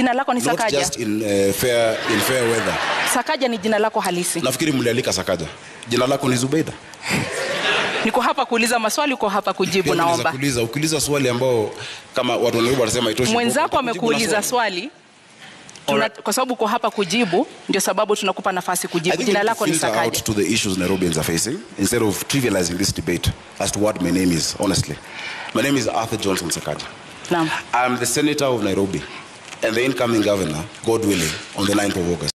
Jina lako ni Not Sakaja. just in, uh, fair, in fair weather. Sakaja ni jina lako halisi. Nafikiri mlialika Sakaja. Jina lako ni Zubeida. Niko hapa kuuliza maswali, uko hapa kujibu. Pia unaweza Naomba kuuliza ukiuliza swali ambao kama watu wanaibu wanasema itoshi. mwenzako utakujibu na amekuuliza swali Tuna, kwa sababu uko hapa kujibu, ndio sababu tunakupa nafasi I kujibu. think Jina we need lako to ni filter Sakaja. out to the issues Nairobians are facing instead of trivializing this debate as to what my name is, honestly. My name is Arthur Johnson Sakaja. Naam. I'm the senator of Nairobi and the incoming governor, God willing, on the 9th of August.